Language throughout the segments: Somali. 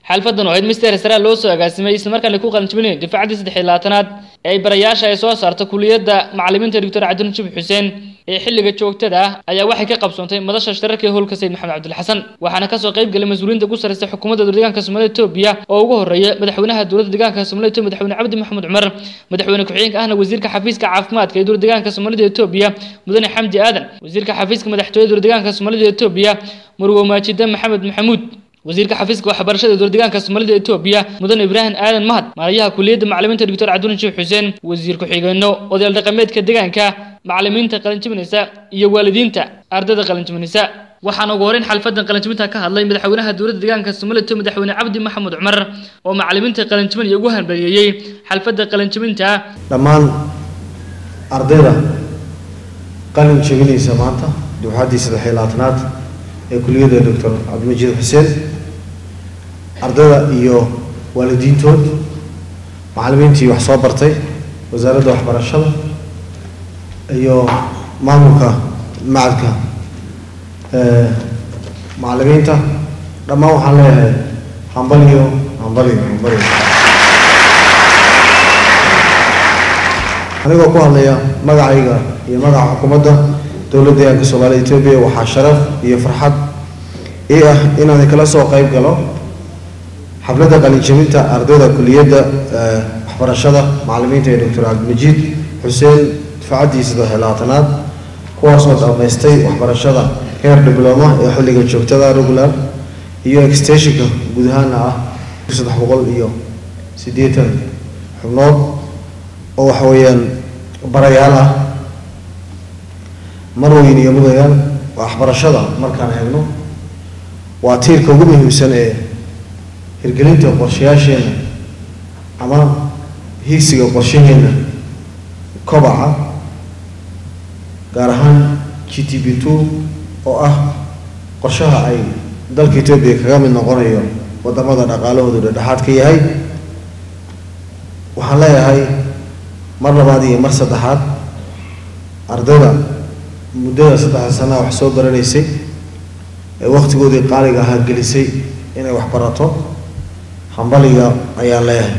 xalfadan oo ahayd mister sara loo soo agaasimay islamarkaana ku qalinjibinay difaacaddii saddex iyo labaatanaad ee ay barayaasha ay soo saarta kuliyadda macalimiinta doctor cabdin jib xuseen ee xilliga joogtada ah ayaa waxay ka qabsoontay madasha shirarka ee howlka sayid maxamed cabdil xasan waxaana kasoo qayb galay mas-uuliyiinta ugu sarreysa xukuumadda dowla deegaanka soomaalida etoobiya oo ugu horreeya madaxweynaha dowladda deegaanka soomaalida etoobiya madaxweyne cabdi maxamed cumar madaxweyne ku-xigeenka ahna wasiirka xafiiska caafimaadka ee dowla deegaanka soomaalida etoobiya mudane xamdi aadan wasiirka xafiiska madaxtooyada dowla deegaanka soomaalida etoobiya murwo maajide maxamed maxamuud wasiirka xafiiska waxbarashada dowla deegaanka soomaalida etoobiya mudane ibraahim aadan mahad maarayaha kuliyadda macalimiinta doctor cabdulin sheekh xuseen wasiir ku-xigeenno odayaal dhaqameedka deegaanka macalimiinta qalinjibinaysa iyo waalidiinta ardayda qalinjibinaysa waxaana ugu horeyn xalfadan qalinjibinta ka hadlay madaxweynaha dowladda deegaanka soomaalida etoobiya madaxweyne cabdi maxamed cumar oo macalimiinta qalinjibinaya ugu hanbaliyeeyey xalfadda qalinjibinta dhammaan ardayda qalin jebinaysa maanta dufcaddii saddex iyo labaatanaad ee kuliyadda doctor cabdimajiid xuseen ardayda iyo waalidiintood macalimiintii wax soo bartay wasaaradda waxbarashada iyo maamulka macadka macalimiinta dhammaan waxaan leeyahay hambaliyo hambaliyo hambaliyo anigoo ku hadlaya magacayga iyo magaca xukuumadda dowladda deegaanka soomaalida etoobiya waxaa sharaf iyo farxad ii ah inaan kala soo qayb galo xafladda qalinjabinta ardayda kuliyadda waxbarashada macalimiinta ee doctor cabdimajiid xuseen difaacaddii saddex iyo labaatanaad kuwaasoo dhammaystay waxbarashada heer dibloma ee xilliga joogtada regular iyo extensionka guud ahaana ah saddex boqol iyo siddeetan xubnood oo waxa weeyaan barayaal ah marweyn iyo mudayaal waxbarashada markaan eegno waa tiirka ugu muhiimsan ee hirgelinta qorshayaasheenna ama hiigsiga qorshaheenna kobaca gaar ahaan g t b two oo ah qorshaha ay dalka etoobiya kaga mid noqonayo wadamada dhaqaalahoodu dhedhexaad ka yahay waxaan leeyahay mar labaad iyo mar saddexaad ardayda muddada saddexda sanaa wax soo baranaysay ee wakhtigoodii qaaliga ahaa gelisay inay wax barato hambaliga ayaan leeyahay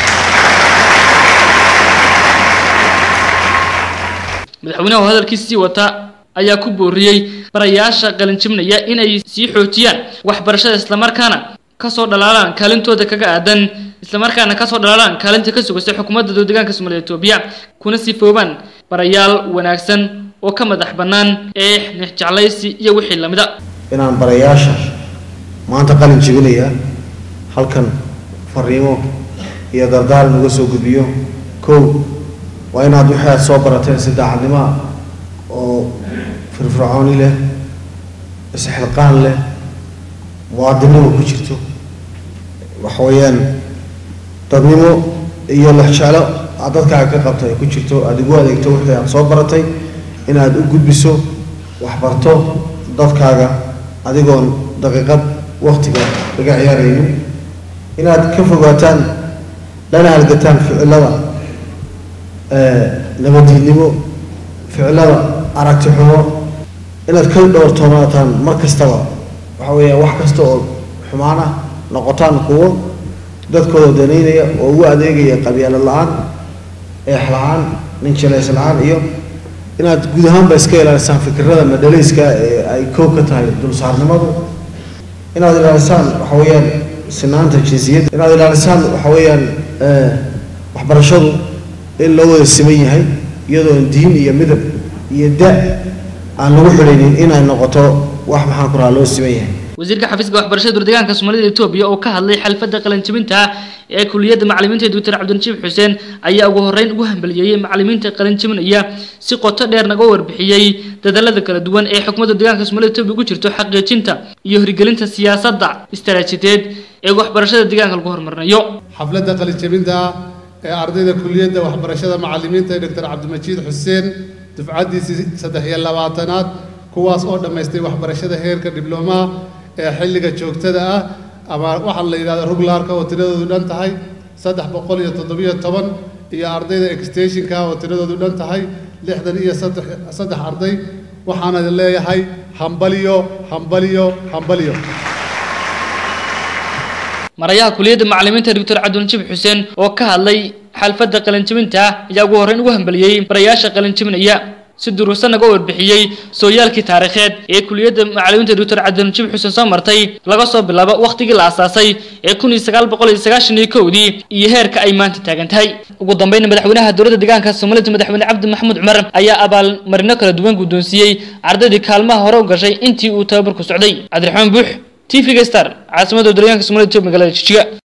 madaxweynaha oo hadalkiisii wata ayaa ku booriyey barayaasha qalinjibnaya inay sii xoojiyaan waxbarashada islamarkaana kasoo dhalaalaan kaalintooda kaga aadan islamarkaana kasoo dhalaalaan kaalinta ka sugaysa xukuumadda dowla deegaanka soomaalida etoobiya kuna sifoobaan barayaal wanaagsan oo ka madax bannaan eex nexjeclaysi iyo wixii lamida inaan barayaasha maanta qalin jebinaya halkan fariimo iyo dardaar naga soo gudbiyo kow waa inaad wixii aad soo barateen si daacadnimoa oo firfircooni leh isxilqaan leh muwaadinimo ku jirto waxa weeyaan dadnimo iyo lexjeclo aad dadkaaga ka qabto ay ku jirto aada ugu adeegto wixii aad soo baratay inaad u gudbiso waxbarto dadkaaga adigoon daqiiqad waktiga laga ciyaaraynin inaad ka fogaataan lana halgataan ficilada nabadiidnimo ficilada aragti xumo inaad ka dhowrtoonaataan mar kastaba waxa weeyaan wax kasta oo xumaan ah noqotaan kuwo dadkooda danaynaya oo ugu adeegaya qabyaalad la-aan eex la-aan nin jelays la-aan iyo inaad guud ahaanba iska ilaalisaan fikirada madhalayska ee ay koob ka tahay dulsaarnimadu inaad ilaalisaan waxa weeyaan sinaanta jinsiyadda inaad ilaalisaan waxa weeyaan waxbarashadu in loo wada siman yahay iyadoo diin iyo midab iyo da aan lagu xidhaynin inay noqoto wax maxaan ku rahaa loo siman yahay wasiirka xafiiska waxbarashada dowla deegaanka soomaalida etoobiya oo ka hadlay xalfadda qalinjibinta ee kuliyadda macalimiinta doctor cabdinjiib xuseen ayaa ugu horreyn ugu hambaliyeeyey macalimiinta qalinjibinaya si qoto dheer naga warbixiyey dadaalada kala duwan ee xukuumadda deegaanka soomaalida etoobiya ugu jirto xaqiijinta iyo hirgelinta siyaasadda istaraatijiyadeed ee waxbarashada deegaanka lagu horumarinayo xafladda qalinjibinta ee ardayda kuliyadda waxbarashada macalimiinta ee doctor cabdimajiid xuseen dufcaddiisii saddex iyo labaatanaad kuwaas oo dhammaystay waxbarashada heerka diblomaha ee xilliga joogtada ah ama waxaa la yidhahda ruglaarka oo tiradoodu dhan tahay saddex boqol iyo toddobiyo toban iyo ardayda extensionka oo tiradoodu dhan tahay lixdan iyo saddex saddex arday waxaana leeyahay hambaliyo hambaliyo hambaliyo marayaha kuliyadda macalimiinta doctor cabdinajib xuseen oo ka hadlay xalfadda qalinjibinta ayaa ugu horreyn ugu hambaliyey barayaasha qalinjibinaya si duruusan naga warbixiyey sooyaalkii taariikheed ee kuliyadda macalimiinta doctor cabdinajib xuseen soo martay laga soo bilaabo wakhtigii la aasaasay ee kun iyo sagaal boqol iyo sagaashan iyo kowdii iyo heerka ay maanta taagan tahay ugu dambeynna madaxweynaha dowladda deegaanka soomaalida madaxweyne cabdi maxamuud cumar ayaa abaalmarino kala duwan guddoonsiiyey ardaydii kaalmaha hore u gashay intii uu tababarku socday cabdiraxmaan buux t v-ga star caasimadda deegaanka soomaalida magaalada jijiga